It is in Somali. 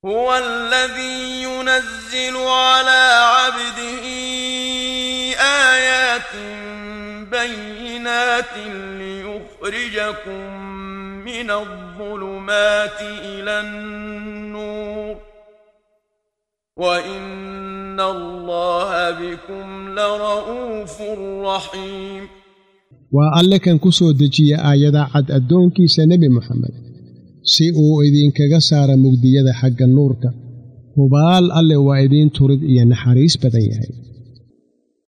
هو الذي ينزل على عبده آيات بينات ليخرجكم من الظلمات إلى النور وإن الله بكم لرؤوف رحيم waa alle kan ku soo dejiya aayada cad addoonkiisa nebi moxamed si uu idinkaga saara mugdiyada xagga nuurka hubaal alle waa idiin turid iyo naxariis badan yahay